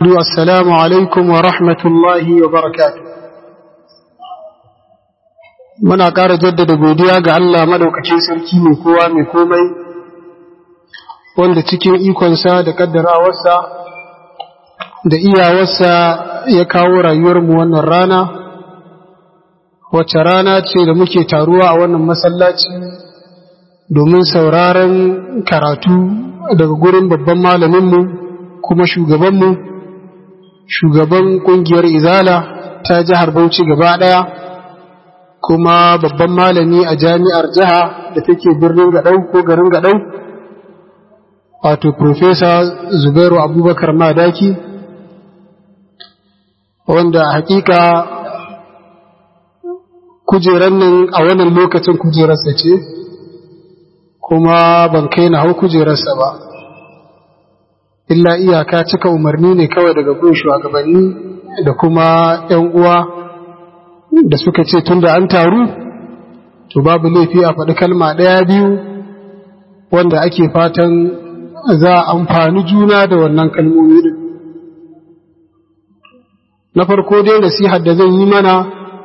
السلام عليكم ورحمة الله وبركاته muna ƙara jaddada godiya ga Allah madaukakin sarki mai kowa mai komai wanda cikin ikonsa da ƙaddarawarsa da iyawarsa ya kawo rayuwarmu wannan rana wacce rana ce da muke taruwa a wannan masallaci domin sauraron karatu daga gurin babban malaminmu kuma shugabanmu shugaban ƙungiyar izala ta jihar bauchi gaba ɗaya kuma babban malami a jami'ar jiha da take birnin gaɗau ko garin gaɗau wato Profesa Zubairu Abubakar Madaki wanda hakika kujeran nan a wannan lokacin kujerarsa ce kuma ban kai na hau kujerarsa ba illa iyaka cika umarni ne kawai daga gun shugabanni da kuma 'yan uwa da suka ce tun da an taru to babu laifi a faɗi kalma ɗaya biyu wanda ake fatan za a amfani juna da wannan kalmomi din na farko dai nasihar da zan yi mana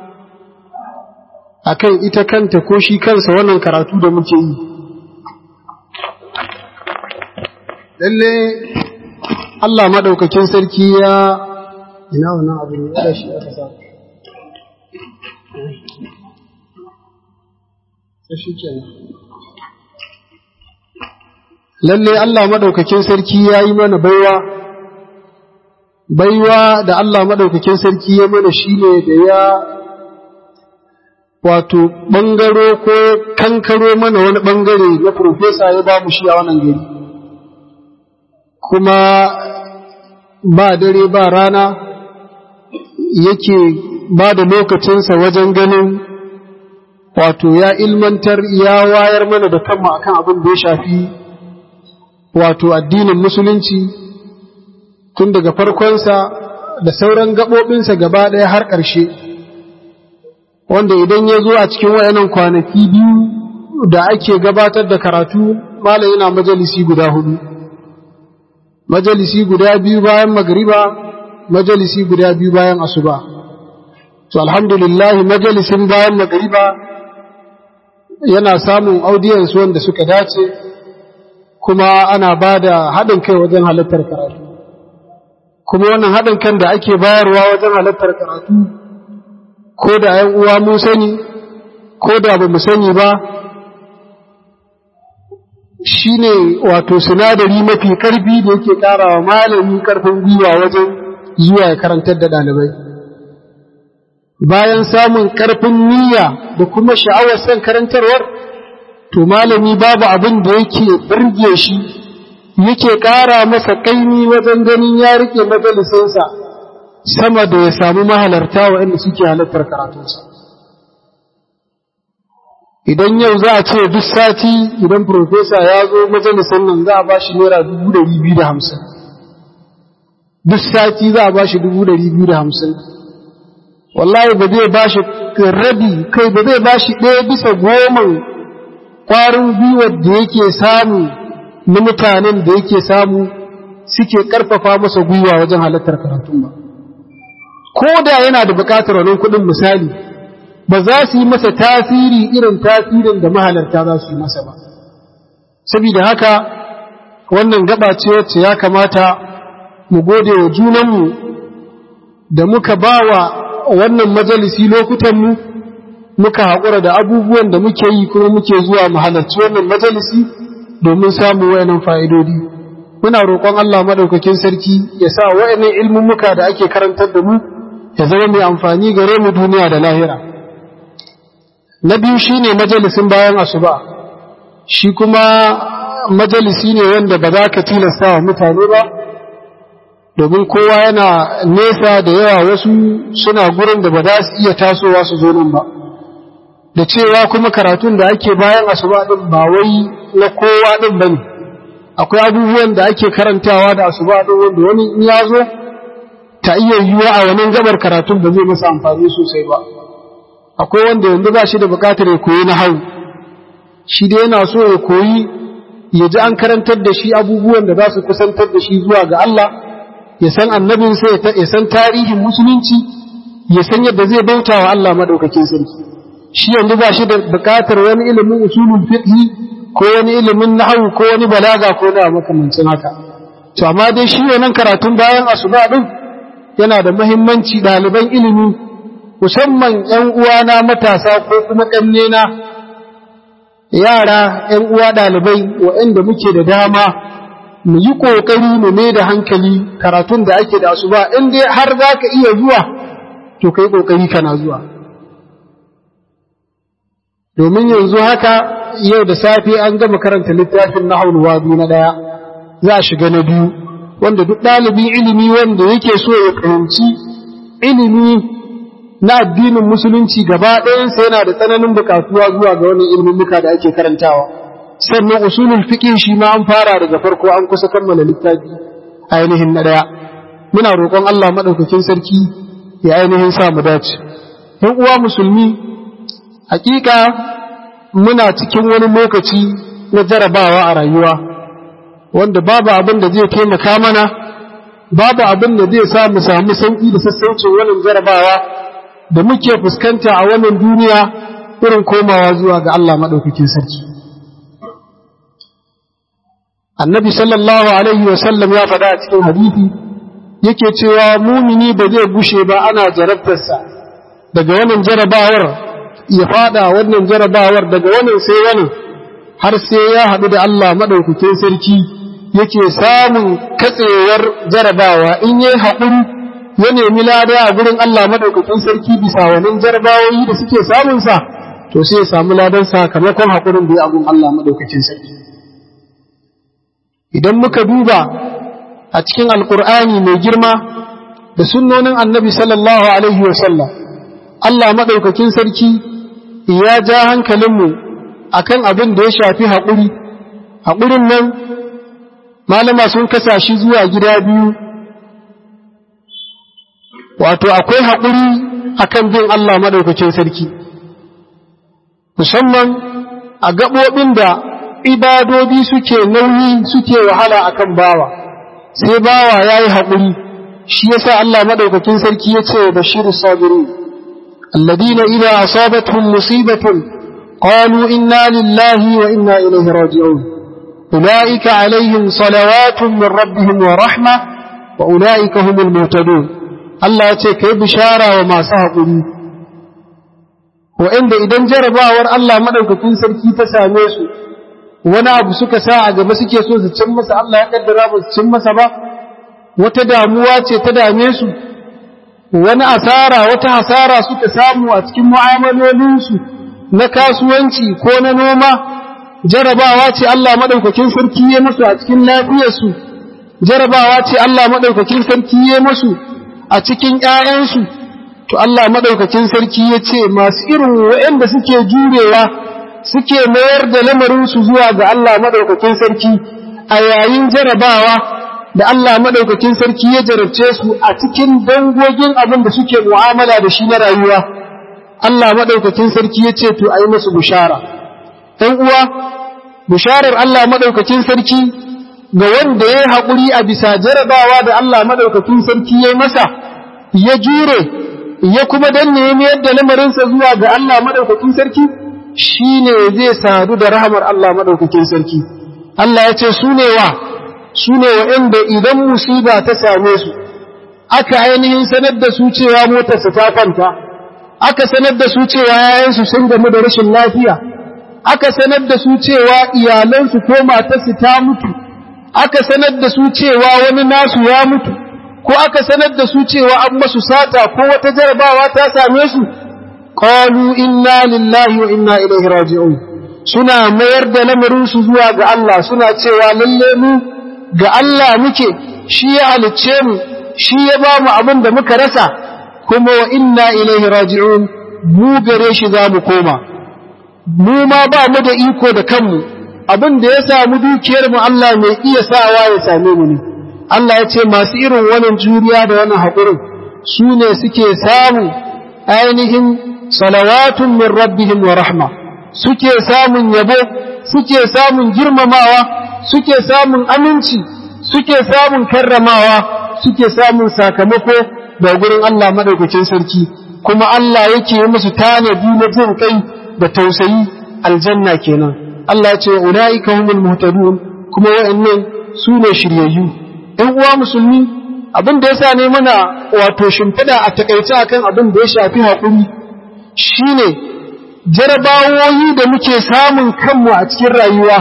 akan ita kanta ko shi kansa wannan karatu da muke yi lalle Allah maɗaukakin sarki ya ina wannan abu ne ya shi aka sa lalle Allah maɗaukakin sarki ya yi mana baiwa baiwa da Allah maɗaukakin sarki ya mana shi ne da ya wato ɓangaro ko kankaro mana wani ɓangare na profesa ya ba mu shi a wannan gari kuma ba dare ba rana yake ba da lokacinsa wajen ganin wato ya ilmantar ya wayar mana da kanmu akan abin da ya shafi wato addinin musulunci tun daga farkonsa da sauran gaɓoɓinsa gaba ɗaya har ƙarshe wanda idan ya zo a cikin wayannan kwanaki biyu da ake gabatar da karatu malam yana majalisi guda hudu majalisi guda biyu bayan magariba majalisi guda biyu bayan asuba to alhamdulillah majalisin bayan magariba yana samun audience wanda suka dace kuma ana ba da haɗin kai wajen halartar karatu kuma wannan haɗin kan da ake bayarwa wajen halartar karatu ko da ‘yan uwa mun sani ko da ba mu sani ba shi ne wato sinadari mafi ƙarfi da yake ƙara wa malami ƙarfin gwiwa wajen zuwa ya karantar da ɗalibai bayan samun ƙarfin niyya da kuma sha'awar son karantarwar to malami babu abin da yake birge shi yake ƙara masa ƙaimi wajen ganin ya riƙe majalisinsa sama da ya samu mahalarta waɗanda suke halartar karatunsa idan yau za a ce duk sati idan profesa ya zo majalisin nan za a ba shi naira dubu ɗari biyu da hamsin duk sati za a ba shi dubu ɗari biyu da hamsin wallahi ba zai ba shi rabi kai ba zai ba shi ɗaya bisa goman ƙwarin gwiwar da yake samu na mutanen da yake samu suke ƙarfafa masa gwiwa wajen halartar karatun ba ko da yana da buƙatar wani kuɗin misali ba za su yi masa tasiri irin tasirin da mahalarta za su yi masa ba saboda haka wannan gaba ce wacce ya kamata mu gode wa junanmu da muka ba wa wannan majalisi lokutanmu muka haƙura da abubuwan da muke yi kuma muke zuwa mu halarci wannan majalisi domin samun wayannan fa'idodi muna roƙon Allah madaukakin sarki ya sa wayannan ilmummuka da ake karantar da mu ya zama mai amfani gare mu duniya da lahira na biyu shine majalisin bayan asuba shi kuma majalisi ne wanda ba za ka tilasta wa mutane ba domin kowa yana nesa da yawa wasu suna gurin da ba za su iya tasowa su zo nan ba da cewa kuma karatun da ake bayan asuba din ba wai na kowa din bane akwai abubuwan da ake karantawa da asuba din wanda wani in ya zo ta iya yiwuwa a wani gabar karatun ba zai masa amfani sosai ba akwai wanda yanzu ba shi da bukatar ya koyi na hau shi da yana so ya koyi ya ji an karantar da shi abubuwan da za su kusantar da shi zuwa ga Allah ya san annabinsa ya san tarihin musulunci ya san yadda zai bauta wa Allah madaukakin sarki shi yanzu ba shi da bukatar wani ilimin usulul fiqh ko wani ilimin nahwu ko wani balaga ko da makamancin haka to amma dai shi wannan karatun bayan asuba din yana da muhimmanci ɗaliban ilimi musamman ƴan uwana matasa ko kuma ƙannena yara ƴan uwa ɗalibai waɗanda muke da dama mu yi ƙoƙari mu mai da hankali karatun da ake da asuba in dai har za ka iya zuwa to kai ƙoƙari kana zuwa domin yanzu haka yau da safe an gama karanta littafin na wadu na ɗaya za a shiga na biyu wanda duk ɗalibin ilimi wanda yake so ya fahimci ilimi na addinin musulunci gaba ɗayansa yana da tsananin buƙatuwa zuwa ga wannan ilmummuka da ake karantawa sannan usulul fiqh shi ma an fara daga farko an kusa kammala littafi ainihin na ɗaya muna roƙon Allah madaukakin sarki ya ainihin sa mu dace ɗan uwa musulmi hakika muna cikin wani lokaci na jarabawa a rayuwa wanda babu abin da zai taimaka mana babu abin da zai sa mu samu sauki da sassaucin wannan jarabawa da muke fuskanta a wannan duniya irin komawa zuwa ga Allah madaukakin sarki annabi sallallahu alaihi wa sallam ya faɗa a cikin hadisi yake cewa mumini ba zai gushe ba ana jarabtarsa daga wannan jarabawar ya fada wannan jarabawar daga wannan sai wannan har sai ya haɗu da Allah madaukakin sarki yake samun katsewar jarabawa in yi haƙuri ya nemi lada a gurin Allah madaukakin sarki bisa wannan jarabawoyi da suke samunsa to sai ya samu ladan sakamakon haƙurin da ya abun Allah madaukakin sarki idan muka duba a cikin alkur'ani mai girma da sunnonin annabi sallallahu alaihi wasallam Allah madaukakin sarki ya ja hankalinmu akan abin da ya shafi haƙuri haƙurin nan malama sun kasa shi zuwa gida biyu wato akwai haƙuri akan bin Allah madaukakin sarki musamman a gaɓoɓin da ibadodi suke nauyi suke wahala akan bawa sai bawa ya yi haƙuri shi yasa Allah madaukakin sarki ya ce bashiru sabiri alladina idza asabatuhum musibatun qalu inna lillahi wa inna ilaihi raji'un أولئك عليهم صلوات من ربهم ورحمة وأولئك هم المهتدون الله يتكي بشارة وما سهقني وإن إذن جرباور الله مدوك تنسر كي تساميسو وانا أبو سكا ساعة ما سكي سوز تشمس الله يقدر أبو تشمس با وتداموات تداميسو wani asara wata hasara suka samu a cikin mu'amalolinsu na kasuwanci ko na noma jarabawa ce Allah maɗaukakin sarki ya musu a cikin lafiyarsu, jarabawa ce Allah maɗaukakin sarki ya musu a cikin ‘ya'yansu, to Allah maɗaukakin sarki ya ce masu irin waɗanda suke jurewa suke mayar da lamarinsu zuwa ga Allah maɗaukakin sarki a yayin jarabawa da Allah maɗaukakin sarki ya jarabce su a cikin dangogin abin da suke mu'amala da shi na rayuwa. Allah maɗaukakin sarki ya ce to a yi musu bishara. ‘yan uwa, bisharar Allah maɗaukakin sarki ga wanda ya yi haƙuri a bisa jarabawa da Allah maɗaukakin sarki ya yi masa, ya jure, ya kuma danne ya mayar da lamarinsa zuwa ga Allah maɗaukakin sarki, shi ne zai sadu da rahamar Allah maɗaukakin sarki. Allah ya ce su ne wa, su ne wa'yanda idan musiba ta same su, aka ainihin sanar da su cewa motarsa ta kwanta, aka sanar da su cewa yayansu sun gamu da rashin lafiya, aka sanar da su cewa iyalansu ko matarsu ta mutu, aka sanar da su cewa wani nasu ya mutu, ko aka sanar da su cewa an masu sata ko wata jarabawa ta same su, qalu inna lillahi wa inna ilaihi raji'un suna mayar da lamarinsu zuwa ga Allah suna cewa lalle mu ga Allah muke shi ya halicce mu shi ya ba mu abin da muka rasa kuma wa inna ilaihi raji'un mu gare shi za mu koma mu ma ba mu da iko da kanmu abin da ya samu dukiyar mu Allah mai iya sawa ya same mu ne Allah ya ce masu irin wannan juriya da wannan haƙurin su ne suke samu ainihin salawatun min rabbihim wa rahma suke samun yabo suke samun girmamawa suke samun aminci suke samun karramawa suke samun sakamako da gurin Allah madaukakin sarki kuma Allah yake yi musu tanadi na jin kai da tausayi aljanna kenan Allah ya ce ulaika humul muhtadun kuma wa'annan su ne shiryayyu ɗan uwa musulmi abin da yasa ne muna wato shimfiɗa a takaice akan abin da ya shafi haƙuri shine jarabawoyi da muke samun kanmu a cikin rayuwa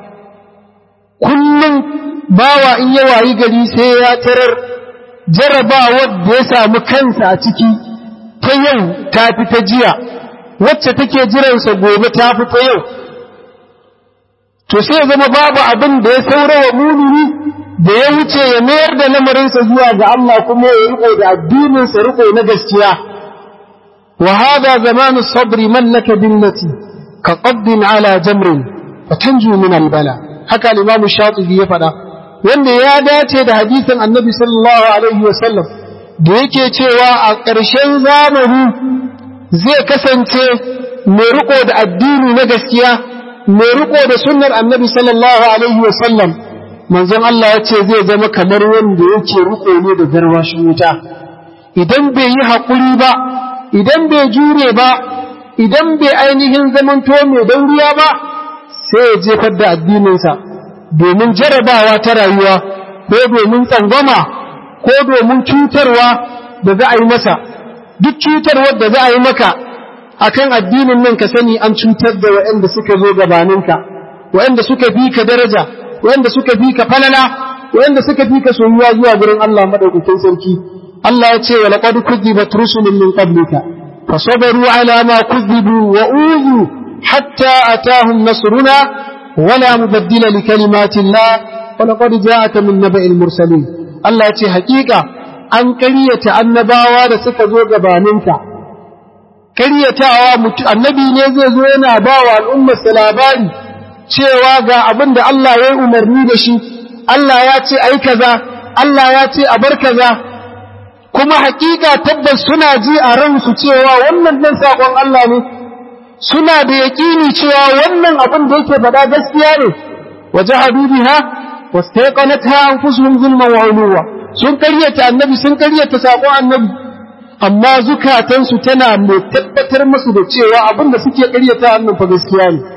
kullum bawa in ya wayi gari sai ya tarar jarabawar da ya samu kansa a ciki ta yau ta fi ta jiya wacce take jiransa gobe ta fi ta yau to sai zama babu abin da ya saura wa mumini da ya wuce ya mayar da lamarinsa zuwa ga Allah kuma ya riko da addininsa riko na gaskiya wa hada zamanu sabri mallaka billati ka qaddin ala jamrin fatanju min albala haka al-imam shatibi ya faɗa wanda ya dace da hadisin annabi sallallahu alaihi wasallam da yake cewa a ƙarshen zamani zai kasance mai riko da addini na gaskiya mai riko da sunnar annabi sallallahu alaihi wasallam manzon Allah ya ce zai zama kamar wanda yake riko ne da garwashin wuta idan bai yi haƙuri ba idan bai jure ba idan bai ainihin zamanto mai dauriya ba sai ya jefar da addininsa domin jarabawa ta rayuwa ko domin tsangwama ko domin cutarwa da za a yi masa duk cutarwar da za a yi maka akan addinin nan ka sani an cutar da waɗanda suka zo gabaninka waɗanda suka fi ka daraja waɗanda suka fi ka falala waɗanda suka fi ka soyuwa zuwa gurin Allah madaukakin sarki Allah ya ce wa laqad kuzibat rusulun min qablika fasabaru ala ma kuzibu wa uzu hatta atahum nasruna wala mubaddila li kalimati Allah wa laqad ja'aka min naba'il mursalin Allah ya ce haƙiƙa an ƙaryata annabawa da suka zo gabaninka karyatawa annabi ne zai zo yana ba wa al'ummarsa labari cewa ga abin da Allah ya yi umarni da shi, Allah ya ce ai kaza, Allah ya ce a bar kaza, kuma hakika tabbas suna ji a ransu cewa wannan ɗan saƙon Allah ne, suna da yaƙini cewa wannan abin da yake faɗa gaskiya ne, waje habibiha, wasu ta yaƙanata an fusun zulman wa sun karyata annabi sun karyata saƙon annabi. amma zukatansu tana mai tabbatar musu da cewa abin da suke ƙaryata wannan fa gaskiya ne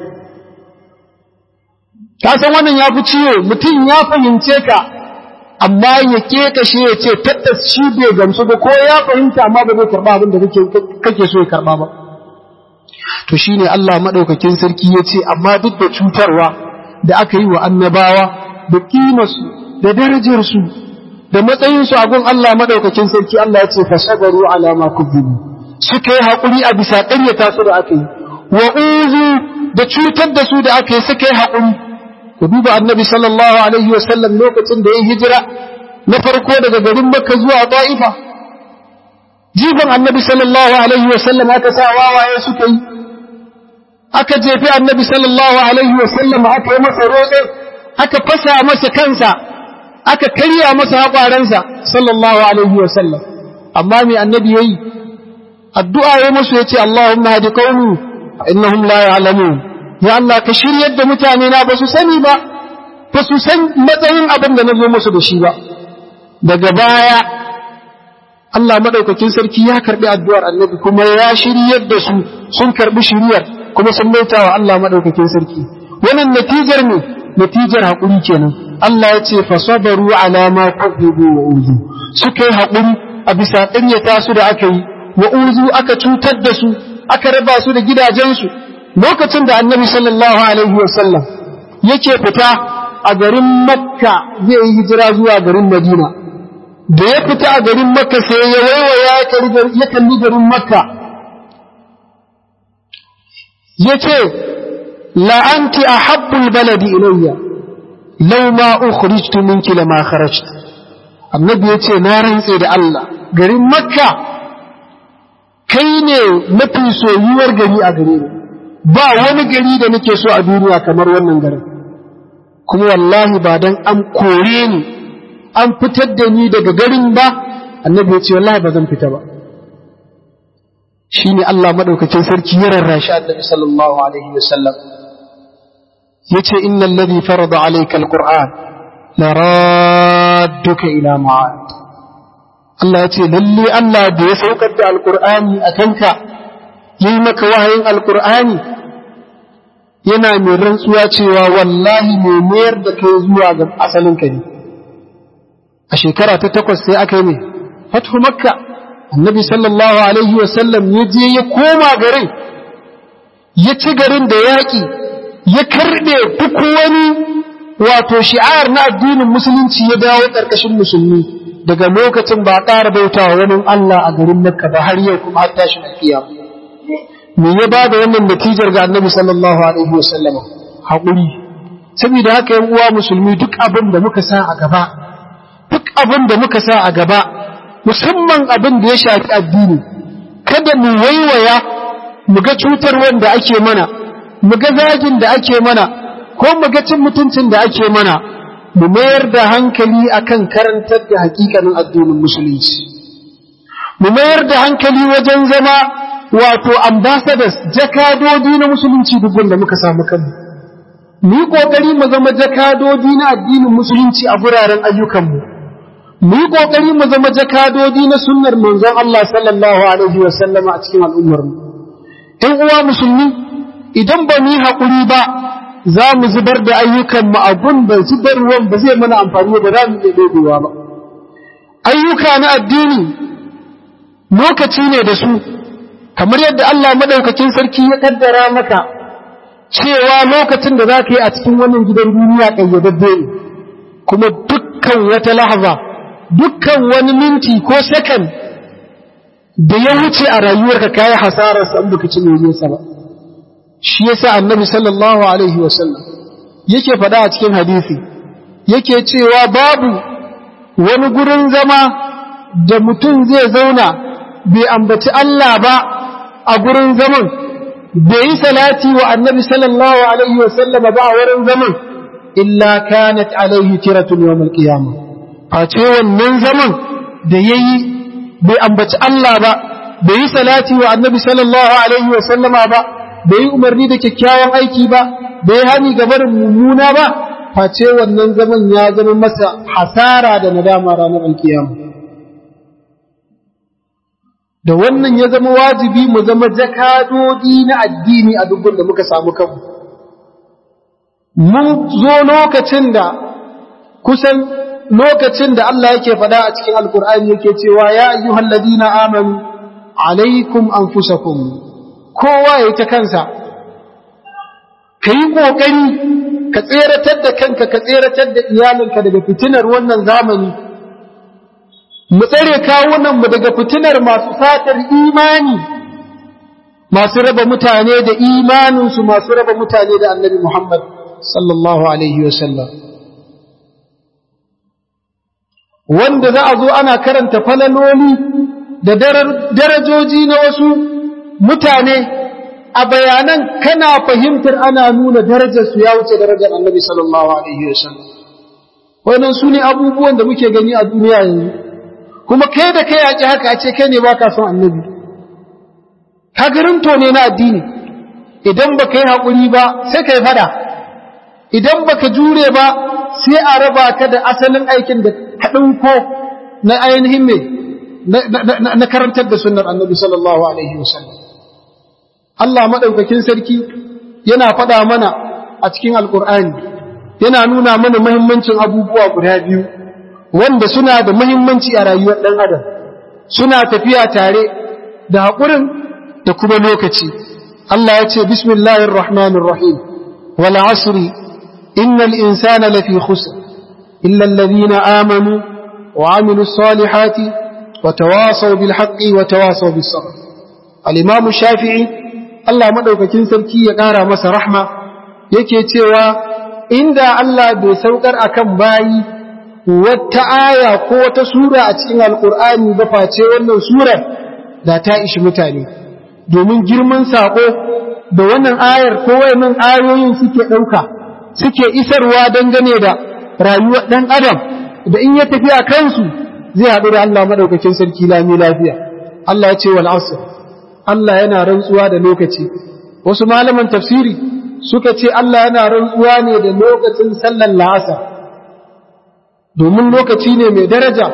ka san wannan ya fi ciwo mutum ya fahimce ka amma ya kashe ya ce tabbas shi bai gamsu ba ko ya fahimta amma ba zai karɓa abin da kake so ya karɓa ba to shine Allah madaukakin sarki ya ce amma duk da cutarwa da aka yi wa annabawa da kimarsu da darajarsu da matsayinsu a gun Allah madaukakin sarki Allah ya ce fasabaru ala ma kuzibu suka yi haƙuri a bisa ƙaryata su da aka yi wa uzu da cutar da su da aka yi suka yi haƙuri ku duba annabi sallallahu alaihi wasallam lokacin da ya hijira na farko daga garin makka zuwa ta'ifa jifan annabi sallallahu alaihi wasallam aka sa wawaye suka yi aka jefi annabi sallallahu alaihi wasallam aka yi masa roƙe aka fasa masa kansa aka karya masa haƙwaransa sallallahu alaihi wasallam amma mai annabi yayi addu'a ya musu yace Allahumma hadi qaumi innahum la ya'lamun ya Allah ka shiryar da mutane na ba su sani ba ba su san matsayin abin da nazo musu da shi ba daga baya Allah madaukakin sarki ya karbi addu'ar annabi kuma ya shiryar da su sun karbi shiryar kuma sun baita wa Allah madaukakin sarki wannan natijar ne natijar haƙuri kenan Allah ya ce fasabaru ala ma kadhibu wa uzu suka yi haƙuri a bisa ƙaryata su da aka yi wa uzu aka cutar da su aka raba su da gidajensu lokacin da annabi sallallahu alaihi wa sallam yake fita a garin makka zai yi hijira zuwa garin madina da ya fita a garin makka sai ya waiwaya ya kalli garin makka ya ce la'anti a habbul baladi ilayya lau ma ukhrijtu minki lama kharajt annabi yace na rantse da Allah garin makka kai ne mafi soyuwar gari a gare ni ba wani gari da nake so a duniya kamar wannan garin kuma wallahi ba dan an kore ni an fitar da ni daga garin ba annabi yace wallahi ba zan fita ba shine Allah madaukakin sarki ya rarrashi annabi sallallahu alaihi wasallam yace innal ladhi farada alayka alquran la radduka ila ma'ad Allah ya ce lalle Allah da ya saukar da alkur'ani a kanka yi maka wahayin alkur'ani yana mai rantsuwa cewa wallahi mai mayar da kai zuwa ga asalin ka ne a shekara ta takwas sai aka yi mai fatu makka annabi sallallahu alaihi wasallam ya je ya koma garin ya ci garin da yaƙi ya karɓe duk wani wato shi'ar na addinin musulunci ya dawo ƙarƙashin musulmi daga lokacin ba ƙara bauta wa wani Allah a garin Makka ba har yau kuma har tashi lafiya me ya ba da wannan natijar ga annabi sallallahu alaihi wasallam haƙuri saboda haka yan uwa musulmi duk abin da muka sa a gaba duk abin da muka sa a gaba musamman abin da ya shafi addini kada mu waiwaya mu ga cutar wanda ake mana mu ga zagin da ake mana ko mu ga cin mutuncin da ake mana mu mayar da hankali akan karantar da hakikanin addinin musulunci mu mayar da hankali wajen zama wato ambassadors jakadodi na musulunci duk wanda muka samu kanmu mu yi kokari mu zama jakadodi na addinin musulunci a guraren ayyukanmu mu yi kokari mu zama jakadodi na sunnar manzon Allah sallallahu alaihi wa sallama a cikin al'ummar mu ɗan uwa musulmi idan ba mu yi haƙuri ba za mu zubar da ayyukanmu a da zubar ruwan ba zai mana amfani ba za mu iya dogowa ba ayyuka na addini lokaci ne da su kamar yadda Allah madaukakin sarki ya kaddara maka cewa lokacin da za ka yi a cikin wannan gidan duniya ƙayyadadde ne kuma dukkan wata lahaza dukkan wani minti ko sakan da ya wuce a rayuwarka kayi hasararsa in baka ci sa ba shi yasa annabi sallallahu alaihi wasallam yake faɗa a cikin hadisi yake cewa babu wani gurin zama da mutum zai zauna bai ambaci Allah ba a gurin zaman bai yi salati wa annabi sallallahu alaihi wasallam ba a wurin zaman illa kanat alaihi tiratun yawmal qiyamah face wannan zaman da yayi bai ambaci Allah ba bai yi salati wa annabi sallallahu alaihi wasallama ba bai yi umarni da kyakkyawan aiki ba bai yi hani ga barin mummuna ba face wannan zaman ya zama masa hasara da nadama ranar alkiyama da wannan ya zama wajibi mu zama jakadodi na addini a dubban da muka samu kanmu mun zo lokacin da kusan lokacin da Allah yake faɗa a cikin alkur'ani yake cewa ya ayyuhal ladina amanu alaikum anfusakum kowa ya ta kansa ka yi ƙoƙari ka tseratar da kanka ka tseratar da iyalinka daga fitinar wannan zamani mu tsare kawunanmu daga fitinar masu fatar imani masu raba mutane da imaninsu masu raba mutane da annabi Muhammad sallallahu alaihi wasallam wanda za a zo ana karanta falaloli da darajoji na wasu mutane a bayanan kana fahimtar ana nuna darajarsu ya wuce darajar annabi sallallahu alaihi wasallam wannan su ne abubuwan da muke gani a duniya yanzu kuma kai da kai yaƙi haka a ce kai ne ba ka son annabi hagarinto ne na addini idan ba ka yi haƙuri ba sai ka yi fada idan ba ka jure ba sai a raba ka da asalin aikin da ka ɗauko na ainihin mai na karantar da sunnar annabi sallallahu alaihi wasallam Allah maɗaukakin sarki yana faɗa mana a cikin alƙur'ani yana nuna mana mahimmancin abubuwa guda biyu wanda suna da mahimmanci a rayuwar ɗan adam suna tafiya tare da haƙurin da kuma lokaci Allah ya ce bismillahir rahmanir rahim wal asri innal insana lafi khusr illa alladhina amanu wa amilus salihati wa tawasaw bil haqqi wa tawasaw bis sabr al-imam shafi'i Allah madaukakin sarki ya ƙara masa rahma yake cewa inda Allah bai saukar akan bayi wata aya ko wata sura a cikin alkur'ani ba face wannan surar da ta ishi mutane domin girman sako da wannan ayar ko wayannan ayoyin suke ɗauka suke isarwa dangane da rayuwar ɗan adam da in ya tafi a kansu zai haɗu da Allah maɗaukakin sarki lami lafiya Allah ya ce wal asr Allah yana rantsuwa da lokaci wasu malaman tafsiri suka ce Allah yana rantsuwa ne da lokacin sallar la'asar domin lokaci ne mai daraja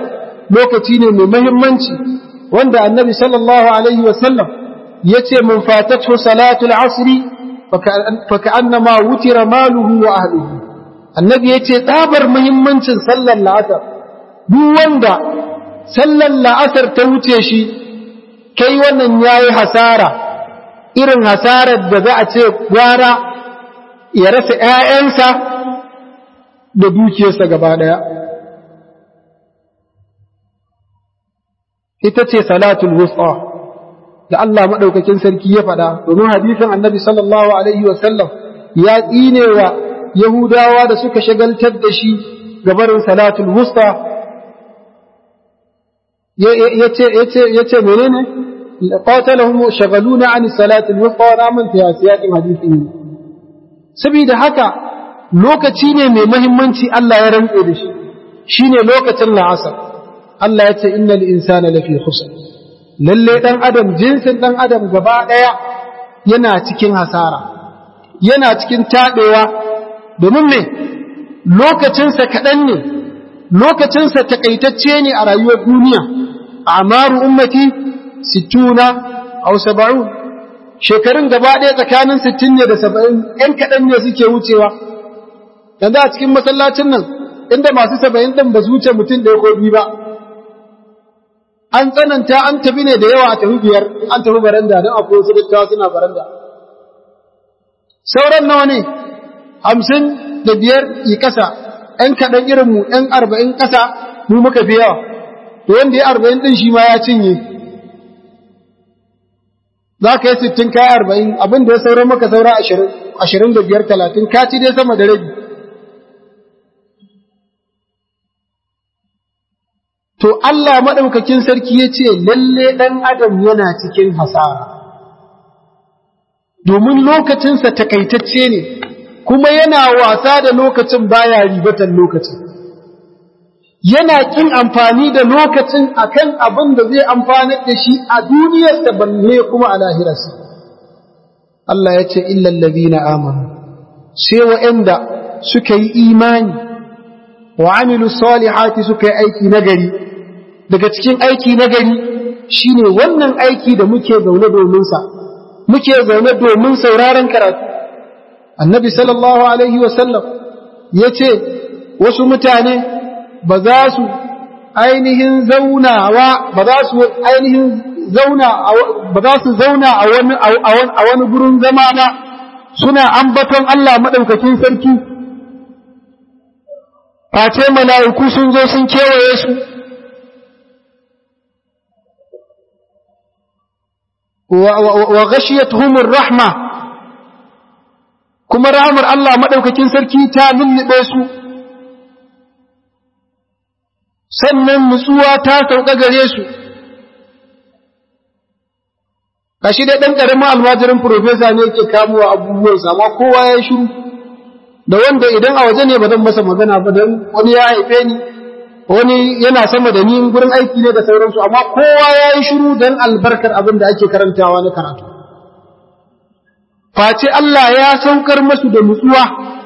lokaci ne mai mahimmanci wanda annabi sallallahu alaihi wasallam ya ce mun fatatu salatul asri faka annama wutira maluhu wa ahlihi annabi ya ce tsabar muhimmancin sallar la'asar duk wanda sallar la'asar ta wuce shi kai wannan yayi hasara irin hasarar da za a ce gwara ya rasa ‘ya'yansa da dukiyarsa gaba ɗaya. Ita ce salatul wusa da Allah maɗaukakin sarki ya faɗa, domin hadisin annabi sallallahu Alaihi wasallam ya tsine wa Yahudawa da suka shagaltar da shi gabarin salatul wusa ya ce menene? قاتلهم شغلون عن الصلاة الوسطى ونامن في سياق حديثه saboda haka lokaci ne mai muhimmanci Allah ya rantse da shi shine lokacin la'asar Allah ya ce innal insana lafi khusr lalle dan adam jinsin dan adam gaba daya yana cikin hasara yana cikin tabewa domin me lokacinsa kaɗan ne lokacinsa takaitacce ne a rayuwar duniya amaru ummati sittuna aw saba'un shekarun gaba ɗaya tsakanin sittin ne da saba'in ‘yan kaɗan ne suke wucewa yanzu a cikin masallacin nan inda masu saba'in ɗin ba su wuce mutum ɗaya ko biyu ba an tsananta an tafi ne da yawa a tafi biyar an tafi baranda don akwai wasu dattawa suna baranda sauran nawa ne hamsin da biyar yi ƙasa ‘yan kaɗan irinmu ‘yan arba'in ƙasa mu muka fi yawa to wanda ya arba'in ɗin shi ma ya cinye za ka yi sittin kaya arba'in abin da ya saura maka saura ashirin da biyar talatin ka ci dai sama da rabi to Allah maɗaukakin sarki ya ce lalle ɗan adam yana cikin hasara domin lokacinsa takaitacce ne kuma yana wasa da lokacin baya ribatan lokacin yana kin amfani da lokacin akan abin da zai amfanar da shi a duniyarsa balle kuma a lahirarsa Allah ya ce illal ladina amanu sai wa'anda suka yi imani wa amilu salihati suka yi aiki nagari daga cikin aiki nagari shine wannan aiki da muke zaune domin sa muke zaune domin sauraron karatu annabi sallallahu alaihi wasallam yace wasu mutane ba za su ainihin zaunawa ba za su ainihin zauna ba za su zauna a wani a wani gurin zama ba suna ambaton Allah madaukakin sarki face mala'iku sun zo sun kewaye su wa ghashiyatuhumur rahma kuma rahmar Allah madaukakin sarki ta lullube su sannan nutsuwa ta sauka gare su kashi dai ɗan ƙaramin almajirin profesa ne ke kamuwa abubuwansa amma kowa ya shiru da wanda idan a waje ne ba zan masa magana ba don wani ya haife ni wani yana sama da ni gurin aiki ne da sauransu amma kowa ya yi shiru don albarkar abin da ake karantawa na karatu face Allah ya saukar masu da nutsuwa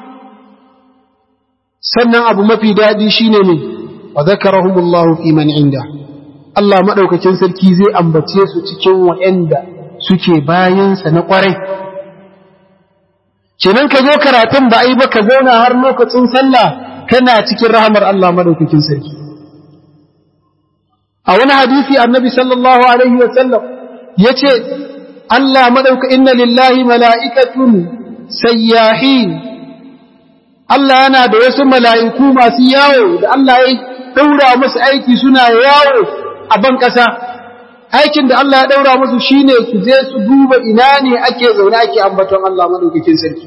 sannan abu mafi daɗi shine ne wa zakarahumullahu fi man inda Allah madaukakin sarki zai ambace su cikin wa'anda suke bayansa na kwarai kenan ka zo karatun ba ai ba ka zauna har lokacin sallah kana cikin rahamar Allah madaukakin sarki a wani hadisi annabi sallallahu alaihi wa sallam yace Allah madauka inna lillahi mala'ikatun sayyahin Allah yana da wasu mala'iku masu yawo da Allah ya daura musu aiki suna yawo a ban ƙasa aikin da Allah ya daura musu shine su je su duba ina ne ake zaune ake ambaton Allah madaukakin sarki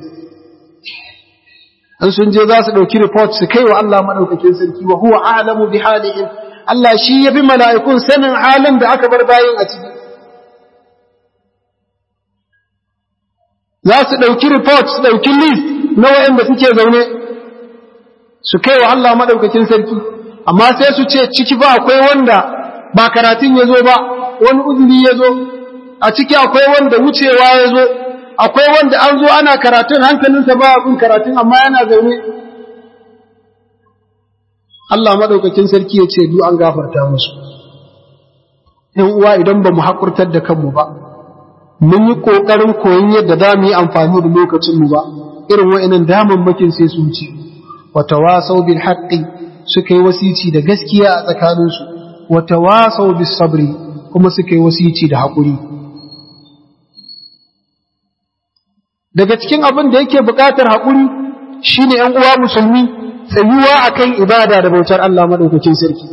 an sun je za su ɗauki report su kai wa Allah madaukakin sarki wa huwa a'lamu bi halihim Allah shi ya bi mala'ikun sanin halin da aka bar bayin a ciki za su ɗauki report su ɗauki list na waɗanda suke zaune su kai wa Allah madaukakin sarki amma sai su ce ciki ba akwai wanda ba karatun ya zo ba wani uzuri ya zo a ciki akwai wanda wucewa ya zo akwai wanda an zo ana karatun hankalinsa ba abin karatun amma yana zaune Allah maɗaukakin sarki ya ce du an gafarta musu ‘yan uwa idan ba mu haƙurtar da kanmu ba mun yi ƙoƙarin koyon yadda za mu yi amfani da lokacinmu ba irin wa'inan damammakin sai sun ci wata wasau bil haƙƙi suka yi wasici da gaskiya a tsakaninsu wata wasau bis sabri kuma suka yi wasici da haƙuri daga cikin abin da yake buƙatar haƙuri shine ‘yan uwa musulmi tsayuwa akan ibada da bautar Allah maɗaukakin sarki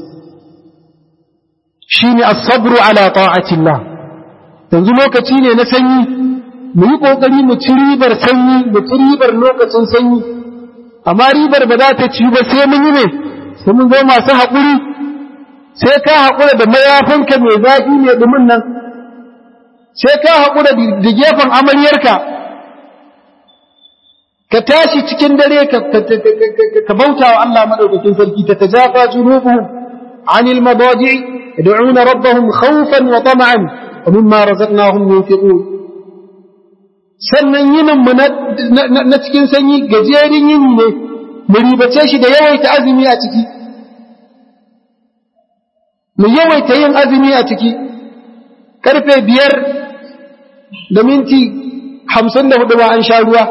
shine as-sabru ala ta'atillah yanzu lokaci ne na sanyi mu yi ƙoƙari mu ci ribar sanyi mu ci ribar lokacin sanyi amma ribar ba za ta ci ba sai mun yi ne sai mun zo masu haƙuri sai ka haƙura da mayafinka mai zafi mai ɗumin nan sai ka haƙura da gefen amaryarka ka tashi cikin dare ka bauta wa Allah maɗaukakin sarki ta tajafa junubuhum anil madaji yad'una rabbahum khawfan wa tama'an wa mimma razaqnahum yunfiqun sannan yinin mu na cikin sanyi gajerin yini ne mu ribace shi da yawaita azumi a ciki mu yawaita yin azumi a ciki karfe biyar da minti hamsin da hudu ba an sha ruwa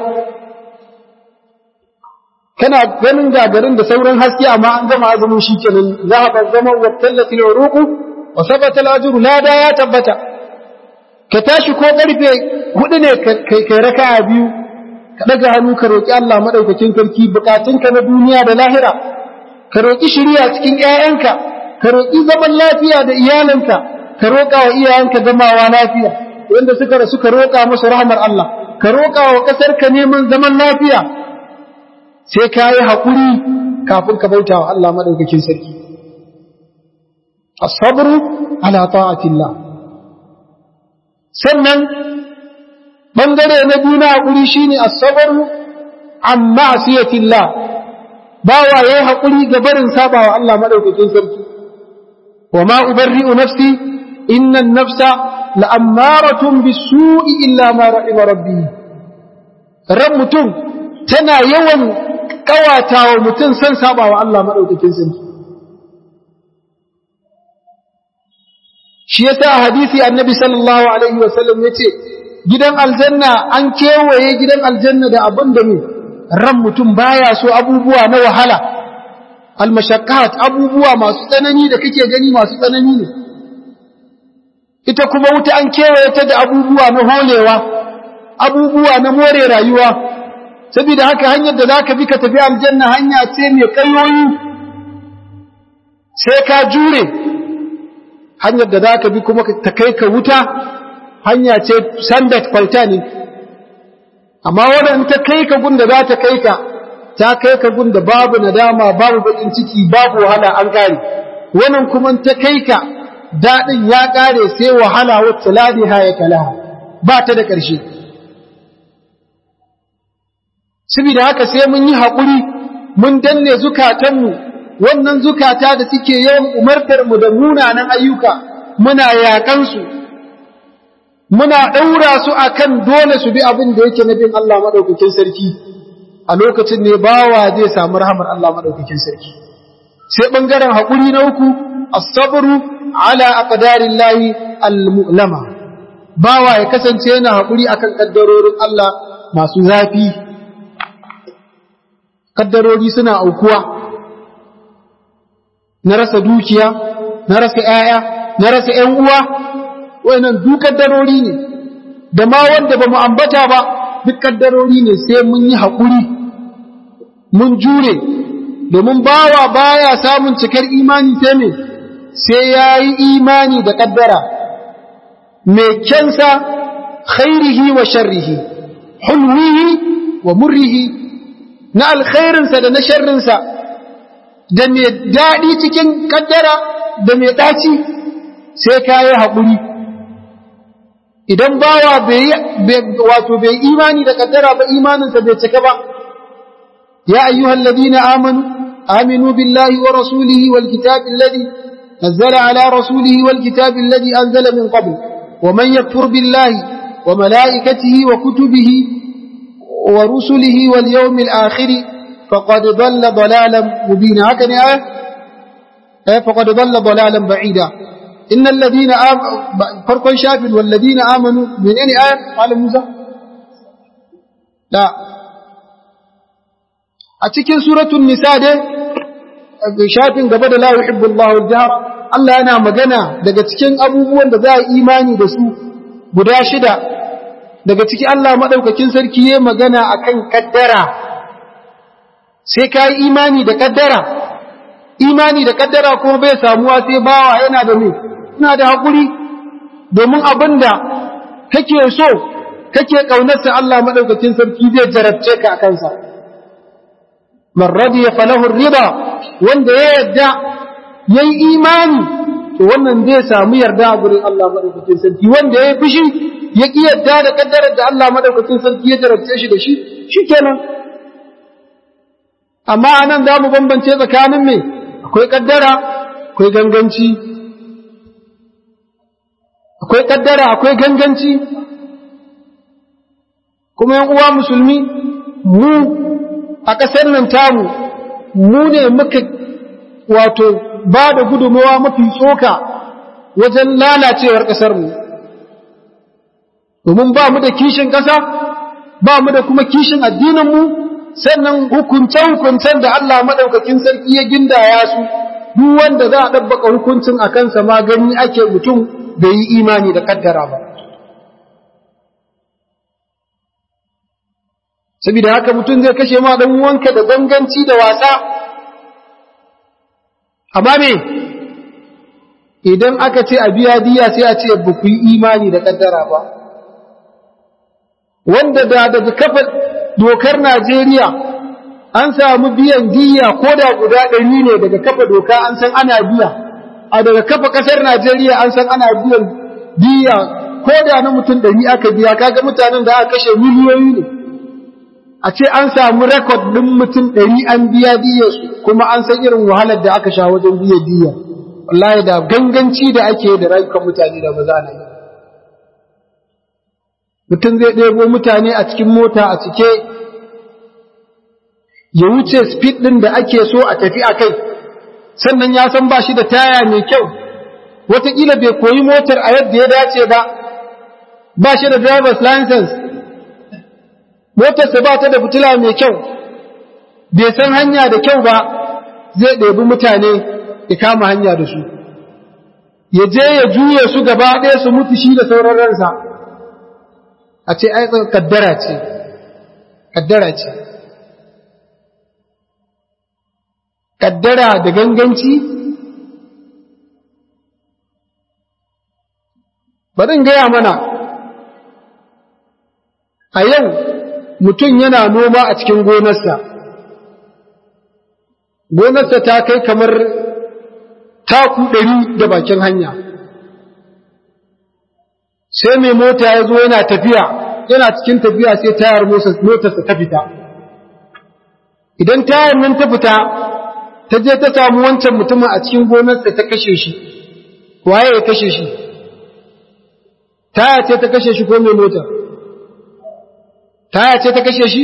kana ganin gagarin da sauran haske amma an gama azumin shi kenan za a zama wa tallati uruqu wa sabata al-ajru lada ya tabbata ka tashi ko karfe hudu ne kai kai raka'a biyu ka daga hannu ka roki Allah madaukakin sarki bukatunka na duniya da lahira ka roki shiriya cikin ƴaƴanka ka roki zaman lafiya da iyalanka ka roka wa iyayenka gamawa lafiya wanda suka rasu ka roka musu rahmar Allah ka roka wa kasar ka neman zaman lafiya sai ka yi haƙuri kafin ka bauta wa Allah maɗaukakin sarki. Asabru ala ta'atillah. Sannan ɓangare na biyu na haƙuri shi ne asabru an ma'asiyatillah. Bawa ya yi haƙuri ga barin saba wa Allah maɗaukakin sarki. Wa ma ubarri'u nafsi innan nafsa la'ammaratun bisu'i illa ma ra'ima rabbi. Ran mutum tana yawan kawata wa mutum san saba wa Allah maɗaukakin sarki. Shi yasa a hadisi annabi sallallahu Alaihi wasallam ya ce, Gidan aljanna an kewaye gidan aljanna da abin da ne, ran mutum baya so abubuwa na wahala, almashakat abubuwa masu tsanani da kake gani masu tsanani ne. Ita kuma wuta an kewaye ta da abubuwa na holewa, abubuwa na more rayuwa, saboda haka hanyar da zaka bi ka tafi aljanna hanya ce mai kayoyi sai ka jure hanyar da zaka bi kuma ta kai ka wuta hanya ce sandat kwalta ne amma wannan ta kai ka gunda za ta kai ka ta kai ka gunda babu nadama babu bakin ciki babu wahala an kare wannan kuma ta kai ka dadin ya kare sai wahala wacce ladiha ya kalaha ba ta da ƙarshe saboda haka sai mun yi haƙuri mun danne zukatanmu wannan zukata da suke yawan umartar mu da munanan ayyuka muna yakan su muna ɗaura su akan dole su bi abin da yake na bin Allah madaukakin sarki a lokacin ne bawa zai samu rahamar Allah madaukakin sarki sai bangaren haƙuri na uku as-sabru ala aqdarillahi al-mu'lama bawa ya kasance yana haƙuri akan kaddarorin Allah masu zafi kaddarori suna aukuwa na rasa dukiya na rasa ‘ya'ya na rasa ‘yan uwa wannan duk kaddarori ne da ma wanda ba mu ambata ba duk kaddarori ne sai mun yi haƙuri mun jure domin bawa baya samun cikar imani sai me sai ya yi imani da kaddara mai kyansa khairihi wa sharrihi hulwihi wa murrihi na alkhairinsa da na sharrinsa da mai daɗi cikin kaddara da mai ɗaci sai ka yi haƙuri idan bawa wato bai imani da kaddara ba imaninsa bai cika ba ya ayyuhal ladina amanu aminu billahi wa rasulihi wal kitabi alladhi nazzala ala rasulihi wal kitabi alladhi anzala min qabl wa man yakfur billahi wa malaikatihi wa kutubihi ورسله واليوم الآخر فقد ضل ضلالا مبينا هكذا ay faqad dhalla dhalalan ba'ida innal ladina farkon shafin wal ladina amanu menene ayat qala musa la a cikin suratul nisa dai shafin gaba da la yuhibbu Allahu al-jahr Allah yana magana daga cikin abubuwan da za a imani da su guda shida daga ciki Allah madaukakin sarki yayin magana akan kaddara sai ka yi imani da kaddara imani da kaddara kuma bai samuwa sai bawa yana da me ina da hakuri domin abinda kake so kake kaunarsa Allah madaukakin sarki zai jarabce ka akan sa man radiya falahu riba wanda ya yarda yayi imani to wannan zai samu yarda a gurin Allah madaukakin sarki wanda ya fushi ya ki yarda da kaddarar da Allah madaukakin sarki ya jarabce shi da shi shikenan amma anan za mu bambance tsakanin me akwai kaddara akwai ganganci akwai kaddara akwai ganganci kuma yan uwa musulmi mu a ƙasar nan tamu mu ne muka wato ba da gudunmawa mafi tsoka wajen lalacewar ƙasarmu domin ba mu da kishin ƙasa ba mu da kuma kishin addininmu sannan hukunce-hukuncen da Allah maɗaukakin sarki ya gindaya su duk wanda za a ɗabbaka hukuncin a kansa ma gani ake mutum da yi imani da kaddara ba saboda haka mutum zai kashe ma ɗan wanka da ganganci da wasa amma me idan aka ce a biya diya sai a ce ba ku yi imani da kaddara ba wanda da daga kafa dokar Najeriya an samu biyan diya ko da guda ɗari ne daga kafa doka an san ana biya a daga kafa ƙasar Najeriya an san ana biyan diya ko da na mutum ɗari aka biya kaga mutanen da aka kashe miliyoyi ne a ce an samu rekod ɗin mutum ɗari an biya diyarsu kuma an san irin wahalar da aka sha wajen biya diya wallahi da ganganci da ake da rayukan mutane da ba za na yi mutum zai ɗebo mutane a cikin mota a cike ya wuce speed ɗin da ake so a tafi a kai sannan ya san ba shi da taya mai kyau wataƙila bai koyi motar a yadda ya dace ba ba shi da driver's license motarsa ba ta da fitila mai kyau bai san hanya da kyau ba zai ɗebi mutane ya kama hanya da su ya je ya juye su gaba ɗaya su mutu shi da sauran ransa a ce ai kaddara ce kaddara ce kaddara da ganganci bari gaya mana a yau mutum yana noma a cikin gonarsa gonarsa ta kai kamar taku ɗari da bakin hanya sai mai mota ya zo yana tafiya yana cikin tafiya sai tayar motarsa ta fita idan tayar nan ta fita ta je ta samu wancan mutumin a cikin gonarsa ta kashe shi waye ya kashe shi taya ce ta kashe shi ko mai mota taya ce ta kashe shi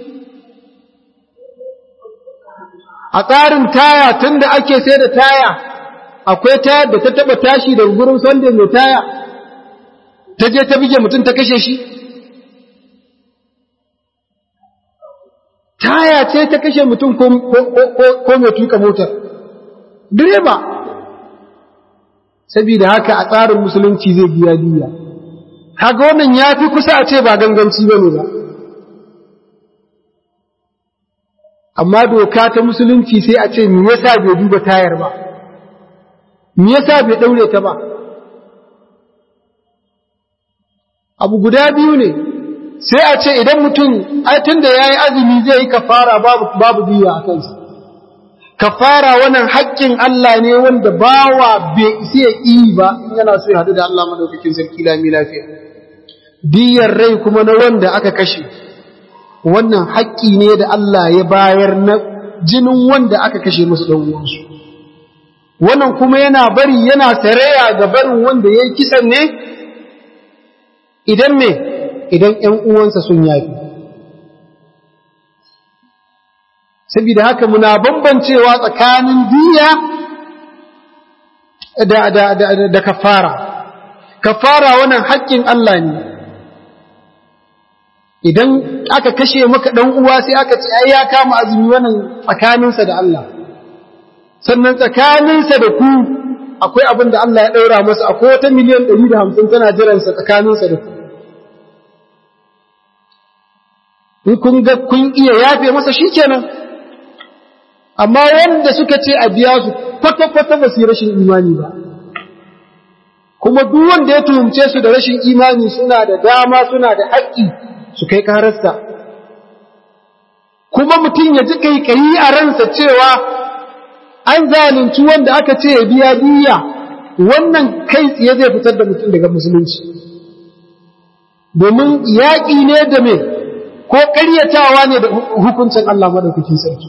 a tsarin taya tun da ake sai da taya akwai tayar da ta taba tashi daga gurin sanda mai taya ta je ta bige mutum ta kashe shi taya ce ta kashe mutum ko mai tuka motar direba saboda haka a tsarin musulunci zai biya diya haka wannan ya fi kusa a ce ba ganganci ba ne ba amma doka ta musulunci sai a ce me yasa bai duba tayar ba me yasa bai daure ta ba abu guda biyu ne sai a ce idan mutum ai tunda yayi azumi zai yi kafara babu babu diya a kansa kafara wannan haƙƙin Allah ne wanda bawa bai isa ya yi ba yana so ya hadu da Allah madaukakin sarki lami lafiya diyar rai kuma na wanda aka kashe wannan haƙƙi ne da Allah ya bayar na jinin wanda aka kashe musu dan uwansu wannan kuma yana bari yana saraya ga barin wanda yayi kisan ne idan me idan ƴan uwansa sun yafi saboda haka muna bambancewa tsakanin diya da, da, da, da kafara kafara wannan haƙƙin Allah ne idan aka kashe maka ɗan uwa sai aka ce ai ya kama azumi wannan tsakaninsa da Allah sannan tsakaninsa da ku akwai abin da Allah ya ɗaura masa akwai wata miliyan ɗari da hamsin tana jiransa tsakaninsa da ku in kun ga kun iya yafe masa shi kenan amma wanda suka ce a biya su kwata-kwata ba su yi rashin imani ba kuma duk wanda ya tuhumce su da rashin imani suna da dama suna da haƙƙi su kai ƙararsa kuma mutum ya ji kaikayi a ransa cewa an zalunci wanda aka ce ya biya diya wannan kai tsaye zai fitar da mutum daga musulunci domin yaƙi ne da me ko ƙaryatawa ne da hukuncin Allah maɗaukakin sarki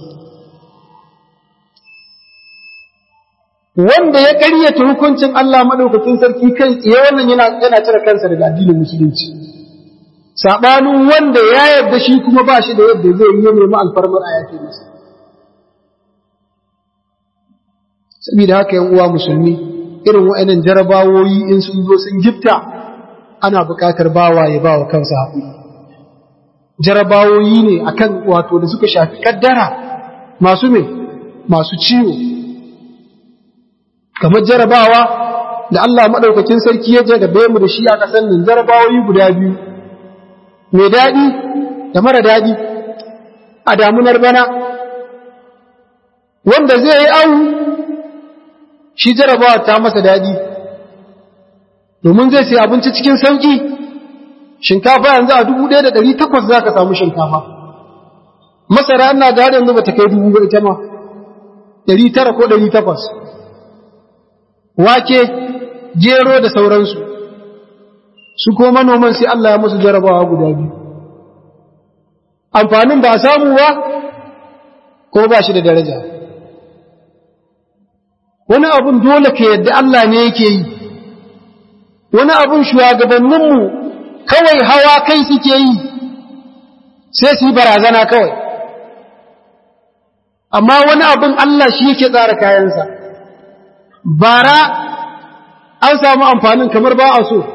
wanda ya ƙaryata hukuncin Allah maɗaukakin sarki kai tsaye wannan yana cire kansa daga addinin musulunci saɓanin wanda ya yarda shi kuma ba shi da yadda zai yi nemi alfarmar a yake masa saboda haka yan uwa musulmi irin wa'annan jarabawoyi in sun zo sun gifta ana buƙatar bawa ya bawa kansa haƙuri jarabawoyi ne akan wato da suka shafi kaddara masu me masu ciwo kamar jarabawa da Allah madaukakin sarki ya jarabe mu da shi a ƙasar nan jarabawoyi guda biyu mai daɗi da mara daɗi a damunar bana wanda zai yi awu shi jarabawa ta masa daɗi domin zai sai abinci cikin sauƙi shinkafa yanzu a dubu ɗaya da ɗari takwas za ka samu shinkafa masara ina ga yanzu ba ta kai dubu ba ita ma ɗari tara ko ɗari takwas wake gero da sauransu su ko manoman sai Allah ya musu jarabawa guda biyu amfanin ba a samu ba ko ba shi da daraja wani abun dole ka yadda Allah ne yake yi wani abun shugabanninmu kawai hawa kai suke yi sai su yi barazana kawai amma wani abun Allah shi yake tsara kayansa bara an samu amfanin kamar ba a so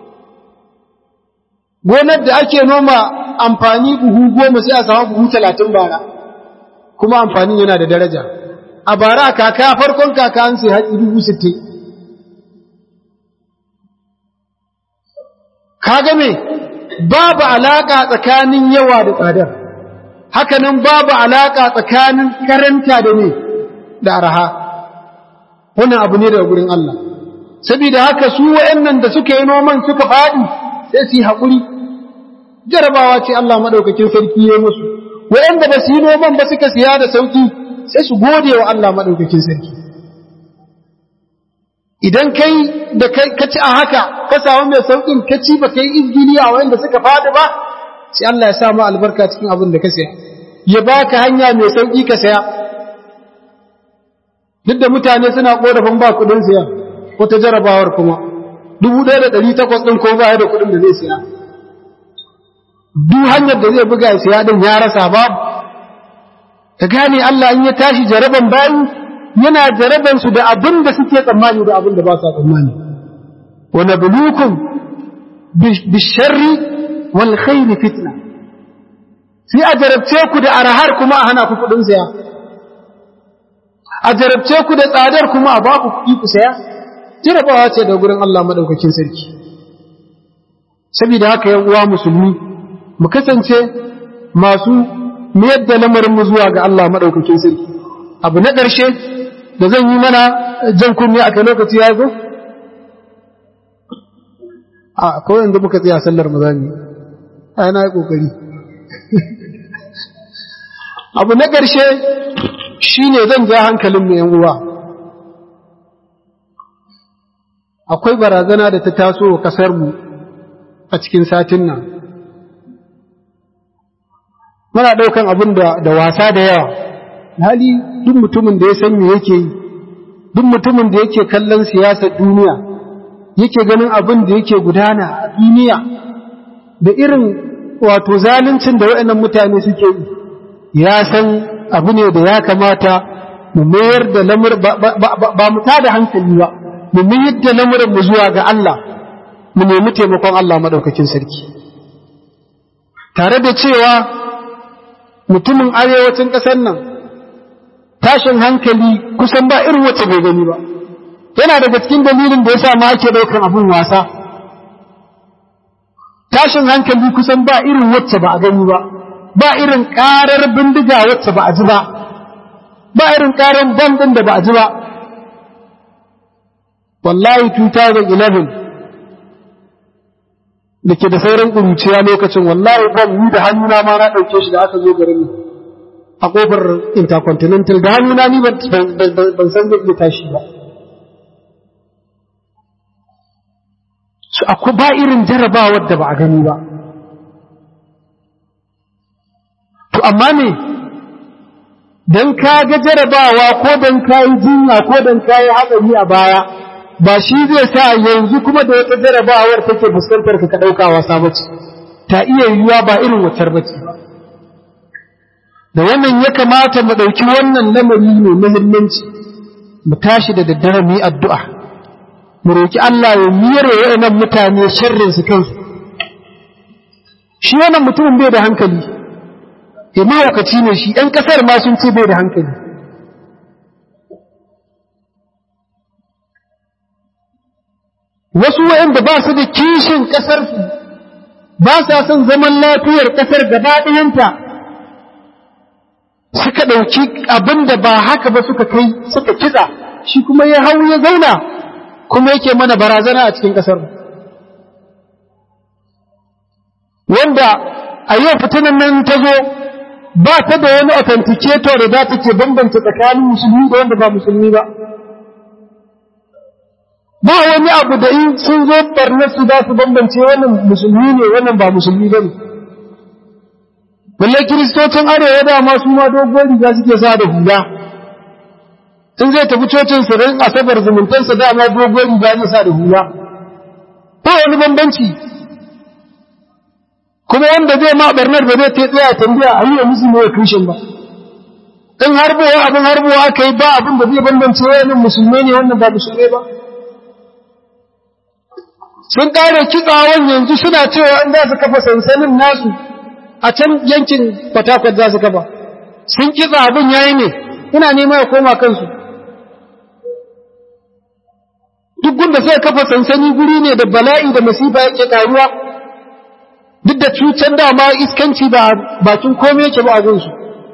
gonar da ake noma amfani buhu goma sai a samu buhu talatin bara kuma amfanin yana da daraja a bara kaka farkon kaka an sai haɗi dubu sittin kaga me babu alaƙa tsakanin yawa da tsadar hakanan babu alaƙa tsakanin karanta da ne da araha wannan abu ne daga gurin Allah saboda haka su wayannan da suka yi noman suka faɗi sai su yi haƙuri jarabawa ce Allah maɗaukakin sarki ya musu wayanda ba su yi noman ba suka siya da sauki sai su gode wa Allah maɗaukakin sarki idan kai da ka ci a haka ka samu mai saukin ka ci ba kai izgili a wayanda suka faɗi ba sai Allah ya sa ma albarka cikin abin da ka saya ya baka hanya mai sauki ka saya duk da mutane suna korafin ba kuɗin siya ko ta jarabawar kuma dubu ɗaya da ɗari takwas ɗin ko ba da kuɗin da zai siya duk hanyar da zai buga siya ɗin ya rasa babu ka gane Allah in ya tashi jaraban bayi yana jaraban su da abin da suke tsammani da abin da ba sa tsammani wa nabluukum bisharri wal khairi fitna sai a jarabce ku da arahar kuma a hana ku kuɗin saya a jarabce ku da tsadar kuma a ba ku kuɗi ku saya jarabawa ce da gurin Allah madaukakin sarki saboda haka yan uwa musulmi mu kasance masu mayar da lamarin mu zuwa ga Allah madaukakin sarki abu na ƙarshe da zan yi mana jan kunni aka lokaci ya zo a kawai yanzu muka tsaya sallar mu zami a yana yi ƙoƙari abu na ƙarshe shine zan ja hankalin mu yan uwa akwai barazana da ta taso wa ƙasarmu a cikin satin nan muna ɗaukan abin da wasa da yawa hali duk mutumin da ya san me yake yi duk mutumin da yake kallon siyasar duniya yake ganin abin da yake gudana a duniya da irin wato zaluncin da waɗannan mutane suke yi ya san abu ne da ya kamata mu mayar da lamar ba mu tada hankali ba mu mayar da lamuran mu zuwa ga Allah mu nemi taimakon Allah madaukakin sarki tare da cewa mutumin arewacin ƙasar nan tashin hankali kusan ba irin wacce bai gani ba yana daga cikin dalilin da ya sa ma ake ɗaukar abin wasa tashin hankali kusan ba irin wacce ba a gani ba ba irin ƙarar bindiga wacce ba a ji ba ba irin ƙarar bam ɗin da ba a ji ba wallahi 2011 da ke da sauran ƙuruciya lokacin wallahi bam ni da hannuna ma na ɗauke shi da aka zo garin a ƙofar intercontinental da hannuna ni ban san zai iya tashi ba su akwai ba irin jarabawar da ba a gani ba to amma ne don ka ga jarabawa ko don ka yi jinya ko don ka yi hatsari a baya ba shi zai sa yanzu kuma da wata jarabawar take fuskantar ka ɗauka wasa bace ta iya yiwuwa ba irin wacar bace da wannan ya kamata mu ɗauki wannan lamari mai muhimmanci mu tashi da daddare mu yi addu'a mu roki Allah ya miyare waɗannan mutane sharrin su kansu shi wannan mutumin bai da hankali eh mahaukaci ne shi ɗan ƙasar ma sun ce bai da hankali wasu waɗanda ba su da kishin ƙasarsu ba sa son zaman lafiyar ƙasar gaba ɗayanta suka ɗauki abin da ba haka ba suka kai suka kitsa shi kuma ya hau ya zauna kuma yake mana barazana a cikin ƙasar wanda a yau fitinan nan ta zo ba ta da wani authenticator da za ta ke bambanta tsakanin musulmi da wanda ba musulmi ba ba wani abu da in sun zo barnarsu za su bambance wannan musulmi ne wannan ba musulmi ba ne balle kiristocin arewa dama su ma dogon riga suke sa da hula in zai tafi cocin su rin asabar zumuntansa dama dogon riga ne sa da hula ba wani bambanci kuma wanda zai ma barnar ba zai tsaya tambaya a yi wa musulmi wa krishin ba in harbowa abin harbowa aka yi ba abin da zai bambance wannan musulmi ne wannan ba musulmi ba sun ƙare kitsawan yanzu suna cewa in za su kafa sansanin nasu a can yankin fatakwat za su kafa sun kitsa abin yayi ne ina nema ya koma kansu duk gunda sai kafa sansani guri ne da bala'i da masifa yake karuwa duk da cutar dama iskanci ba bakin komai yake ba a gunsu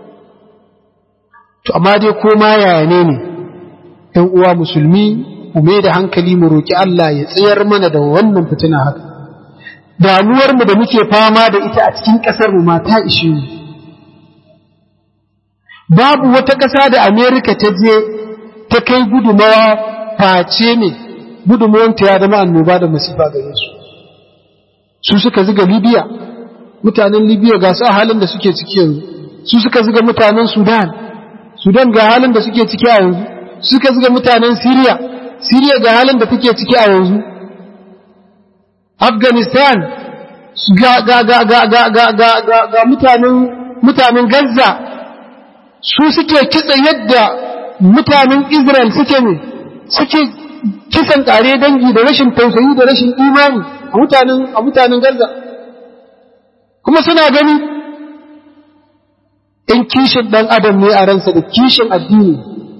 to amma dai koma yaya ne ne ‘yan uwa musulmi mu da hankali mu roƙi Allah ya tsayar mana da wannan fitina haka damuwarmu da muke fama da ita a cikin ƙasarmu ma ta ishe mu babu wata ƙasa da Amerika ta je ta kai gudumawa face ne gudumawanta ya zama annoba da masifa gare su su suka ziga Libya mutanen Libya ga su a halin da suke ciki yanzu su suka ziga mutanen Sudan Sudan ga halin da suke ciki a yanzu suka ziga mutanen Syria Syria ga halin da take ciki a yanzu Afghanistan ga ga ga ga ga ga ga ga, ga mutanen mutanen Gaza su suke kitsa yadda mutanen Israel suke ne suke kisan kare dangi da rashin tausayi da rashin imani a mutanen a mutanen Gaza kuma suna gani in kishin dan adam ne a ransa da kishin addini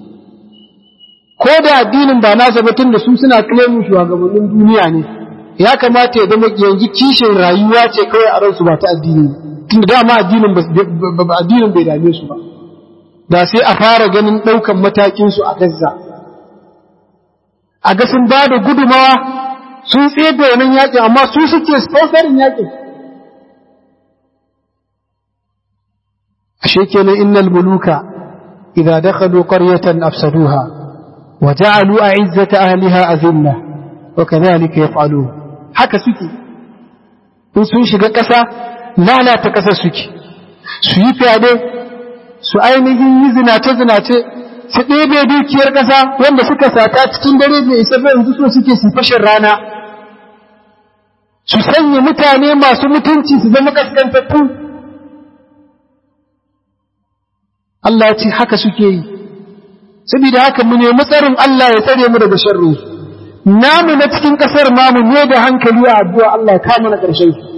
ko da addinin ba nasa ba tun da su suna claimin shugabannin duniya ne ya kamata ya zama yanzu kishin rayuwa ce kawai a ransu ba ta addini tun da dama addinin addinin bai dame su ba da sai a fara ganin ɗaukan matakinsu a Gaza a ga sun ba da gudumawa sun tsaye da wannan yakin amma su suke sponsorin yakin ashe kenan innal muluka idza dakhalu qaryatan afsaduha wa ja'alu a'izzata ahliha azilla wa kadhalika yaf'alun haka suke in sun shiga ƙasa lalata ƙasar suke su yi fyaɗe su ainihin yi zinace-zinace su ɗebe dukiyar ƙasa wanda suka sata cikin dare bai isa ba yanzu so suke su fashin rana su sanya mutane masu mutunci su zama kaskantattu Allah ce haka suke yi saboda haka mu nemi tsarin Allah ya tsare mu daga sharri namu na cikin ƙasar mamu ne da hankali a addu'a Allah ya kama na ƙarshen su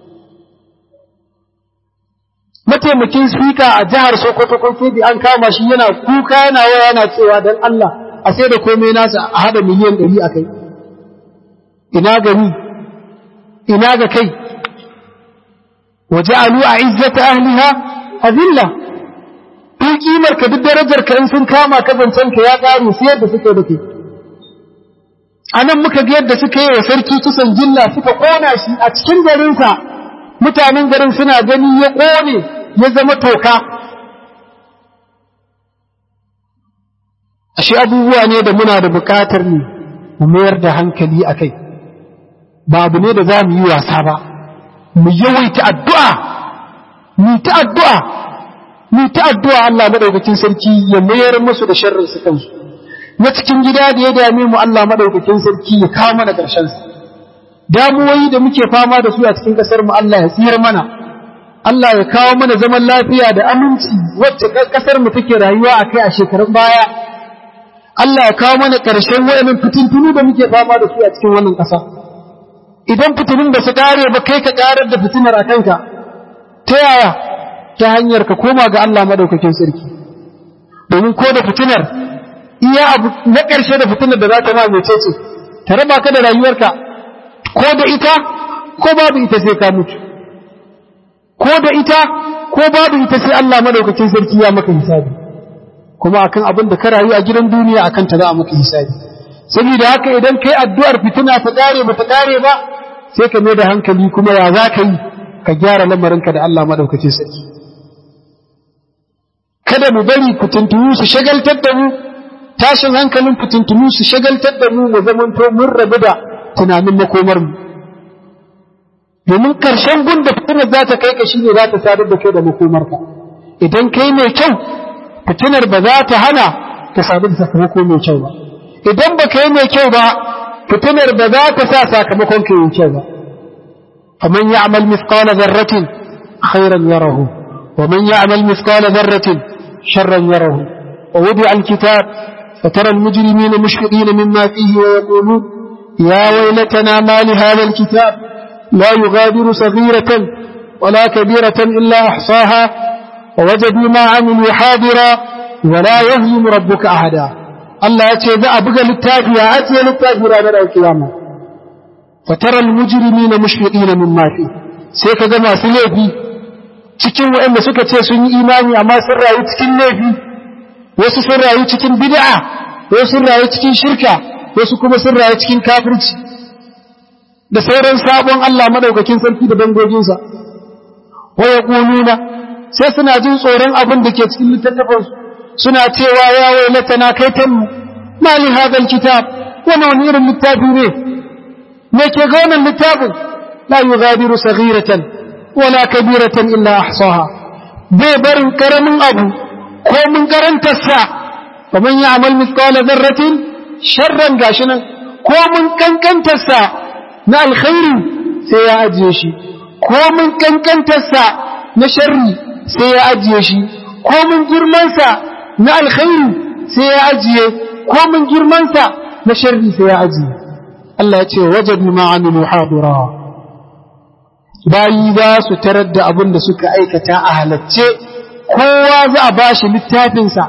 mataimakin sika a jihar Sokoto ko Kebbi an kama shi yana kuka yana waya yana cewa dan Allah a sai da komai nasa a hada miliyan 100 akai ina gani ina ga kai waja'alu a'izzata ahliha azilla duk kimar ka duk darajar ka in sun kama ka zancen ka ya kare sai yadda suke da kai anan muka ga yadda suka yi wa sarki kisan jilla suka kona shi a cikin garinsa mutanen garin suna gani ya kone ya zama toka ashe abubuwa ne da muna da bukatar ne mu mayar da hankali a kai ba abu ne da za mu yi wasa ba mu yawaita addu'a mu ta addu'a mu ta addu'a Allah madaukakin sarki ya mayar musu da sharrin su kansu na cikin gida da ya dame mu Allah madaukakin sarki ya kawo mana ƙarshen su damuwoyi da muke fama da su a cikin ƙasar mu Allah ya tsira mana Allah ya kawo mana zaman lafiya da aminci wacce ƙasar mu take rayuwa a kai a shekarun baya Allah ya kawo mana ƙarshen wayannan fitintunu da muke fama da su a cikin wannan ƙasa idan fitinun ba su kare ba kai ka karar da fitinar a kanka ta yaya ta hanyar ka koma ga Allah madaukakin sarki domin ko da fitinar iya abu na ƙarshe da fitinar da za ta ma mai ce ta raba ka da rayuwarka ko da ita ko babu ita sai ka mutu ko da ita ko babu ita sai Allah madaukakin sarki ya maka hisabi kuma akan abin da ka rayu a gidan duniya akan ta za a maka hisabi saboda haka idan kai addu'ar fitina ta kare ba ta kare ba sai ka mai da hankali kuma ya za ka yi ka gyara lamarinka da Allah madaukakin sarki kada mu bari fitintunu su shagaltar da mu tashin hankalin fitintunu su shagaltar da mu mu zamanto mun rabu da tunanin makomar mu domin karshen gun da fitinar za ta kai ka shine za ta sadar da kai da makomarka idan kai mai kyau fitinar ba za ta hana ka sadu da sakamako mai kyau ba idan ba ka yi mai kyau ba fitinar ba za ta sa sakamakon ka yi kyau ba faman ya'mal mithqala dharratin khairan yarahu wa man ya'mal mithqala dharratin sharran yarahu wa wudi'a al-kitab فترى المجرمين مشفقين مما فيه ويقولون يا ويلتنا ما لهذا الكتاب لا يغادر صغيرة ولا كبيرة إلا أحصاها ووجدوا ما عملوا حاضرا ولا يظلم ربك أحدا Allah ya ce za a buga littafi a ajiye littafi ranar alkiyama fataral mujrimina mushfiqina mimma fi sai ka ga masu laifi cikin waɗanda suka ce sun yi imani amma sun rayu cikin laifi wasu sun rayu cikin bid'a wasu sun rayu cikin shirka wasu kuma sun rayu cikin kafirci da sauran sabon Allah madaukakin sarki da dangoginsa wa yaquluna sai suna jin tsoron abin da ke cikin littattafansu suna cewa ya wailatana kaitan ma li hadal kitab wani wani irin littafi ne me ke ga wannan littafin la yughadiru saghiratan wala kabiratan illa ahsaha bai barin karamin abu ko mun karanta sa kaman ya amal mithqala dharratin sharran gashinan ko mun kankanta sa na alkhairi sai ya ajiye shi ko mun kankanta sa na sharri sai ya ajiye shi ko mun girman sa na alkhairi sai ya ajiye ko mun girmansa na sharri sai ya ajiye Allah ya ce wajadu ma amilu hadira bayi za su tarar da abin da suka aikata a halacce kowa za a bashi littafinsa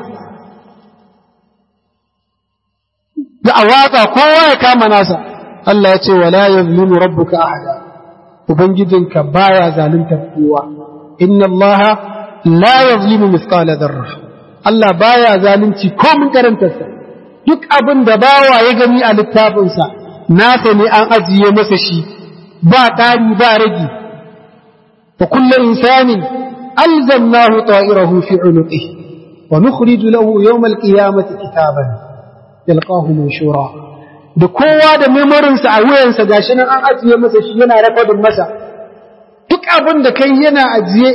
za a watsa kowa ya kama nasa Allah ya ce wala yazlimu rabbuka ahada ubangijinka baya zaluntar kowa inna Allah la yazlimu mithqala dharra Allah baya zalunci ko mun karantarsa duk abin da bawa ya gani a littafinsa nasa ne an ajiye masa shi ba ƙari ba ragi wa kullu insanin alzamnahu ta'irahu fi unuqihi wa nukhriju lahu yawm al-qiyamati kitaban yalqahu manshura da kowa da memorinsa a wuyansa gashi nan an ajiye masa shi yana rekodin masa duk abin da kai yana ajiye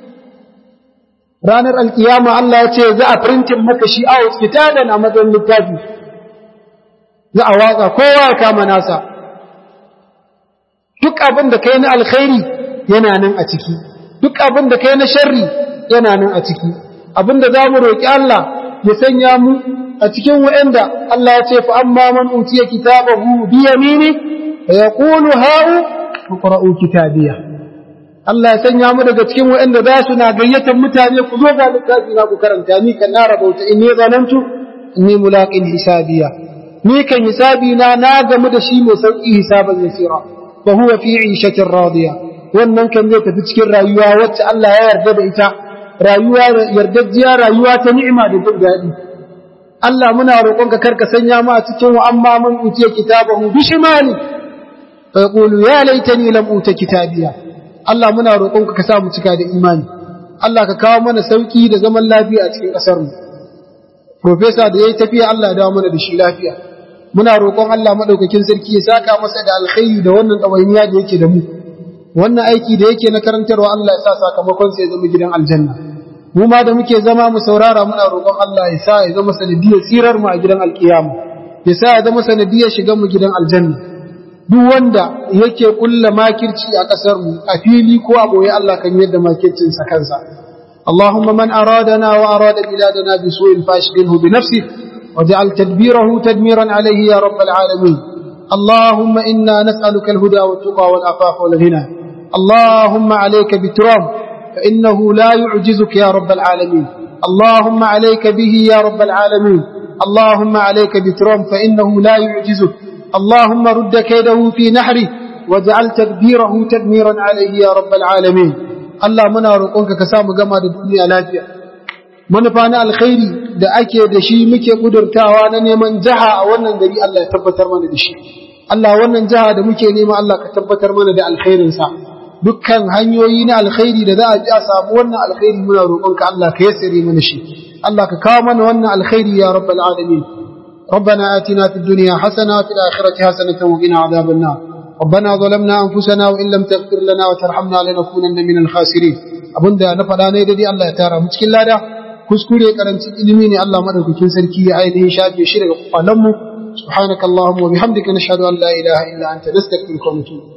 ranar alkiyama Allah ya ce za a printin maka shi out kitaban a matsayin littafi za a watsa kowa ya kama nasa duk abin da kai na alkhairi yana nan a ciki duk abin da kai na sharri yana nan a ciki abin da za mu roƙi Allah ya sanya mu a cikin wa'anda Allah ya ce fa amma man utiya kitabahu bi yamini fa yaqulu ha'u iqra'u kitabiya Allah ya sanya mu daga cikin wa'anda za su na gayyatar mutane ku zo ga littafi na ku karanta ni kan na rabauta inni zanantu inni mulaqin hisabiya ni kan hisabi na na gamu da shi mai sauki hisaban yasira fa huwa fi 'ishatin radiya wannan kan zai tafi cikin rayuwa wacce Allah ya yarda da ita rayuwa yardajjiya rayuwa ta ni'ima da jin daɗi Allah muna roƙonka karka sanya mu a cikin wa amma man utiya kitabahu bi shimali fa yaqulu ya laitani lam uta kitabiya Allah muna roƙonka ka sa mu cika da imani Allah ka kawo mana sauki da zaman lafiya a cikin ƙasar mu professor da yayi tafiya Allah ya dawo mana da shi lafiya muna roƙon Allah madaukakin sarki ya saka masa da alkhairi da wannan ɗawainiya da yake da mu wannan aiki da yake na karantarwa Allah ya sa sakamakon sa ya zama gidan aljanna mu ma da muke zama mu saurara muna roƙon Allah ya sa ya zama sanadiyar tsirar mu a gidan alkiyama ya sa ya zama sanadiyar shigan mu gidan aljanna duk wanda yake kulla makirci a ƙasar mu a fili ko a boye Allah kan yadda makircin sa kansa اللهم من أرادنا وأراد بلادنا بسوء فاشغله بنفسه واجعل تدبيره تدميرا عليه يا رب العالمين اللهم إنا نسألك الهدى والتقى والعفاف والغنى اللهم عليك بترام فإنه لا يعجزك يا رب العالمين اللهم عليك به يا رب العالمين اللهم عليك بترام فإنه لا يعجزك اللهم رد كيده في نحره واجعل تدبيره تدميرا عليه يا رب العالمين الله منا روقك كسام جما الدنيا لافيا manufa na alkhairi da ake da shi muke kudurtawa na neman jaha a wannan gari Allah ya tabbatar mana da shi Allah wannan jaha da muke nema Allah ka tabbatar mana da alkhairinsa dukkan hanyoyi na alkhairi da za a ji a samu wannan alkhairi muna roƙonka Allah ka yassare mana shi Allah ka kawo mana wannan alkhairi ya rabbal alamin ربنا آتنا في الدنيا حسنة وفي الآخرة حسنة وقنا عذاب النار ربنا ظلمنا أنفسنا وإن لم تغفر لنا وترحمنا لنكونن من الخاسرين abinda na faɗa ne dai Allah ya tara mu cikin lada kuskure karancin ilimi ne Allah madaukakin sarki ya ainihin shafe shi daga kwalan mu subhanakallahumma wa bihamdika nashhadu an la ilaha illa anta nastaghfiruka wa natubu